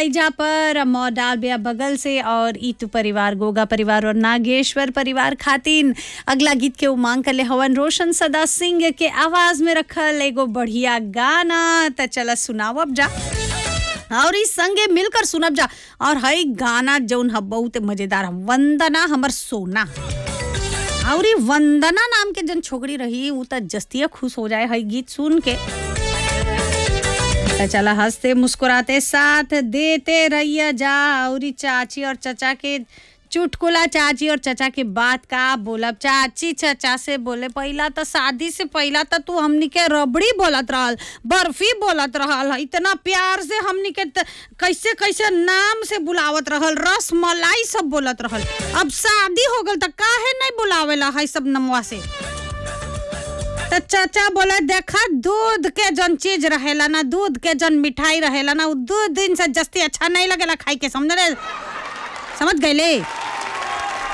हैजा पर मौ डाल बिया बगल से और ईतू परिवार गोगा परिवार और नागेश्वर परिवार खातिन अगला गीत के उमांग कर ले हवन रोशन सदा सिंह के आवाज में रखल एगो बढ़िया गाना त चला सुनाओ अब जा और इस संगे मिलकर सुनब जा और हई गाना जौन ह बहुत मजेदार ह वंदना हमर सोना और ई वंदना नाम के जन छोकरी रही उ त जस्तिया खुश हो जाए हई गीत सुन के त चला हंसते मुस्कुराते साथ देते रहिया जा और ई चाची और चचा के चुटकुला चाची और चचा के बात का बोलब चाची चचा से बोले पहिला तो शादी से पहिला तो तू हमनी के रबड़ी बोलत रहल बर्फी बोलत रहल इतना प्यार से हमनी के त- कैसे कैसे नाम से बुलावत रहल रस मलाई सब बोलत रहल अब शादी हो गल त काहे नहीं बुलावेला है सब नमवा से तो चाचा बोले देखा दूध के जन चीज रहेला ना दूध के जन मिठाई रहेला ना उ दू दिन से जस्ती अच्छा नहीं लगेला खाई के समझ रे समझ गए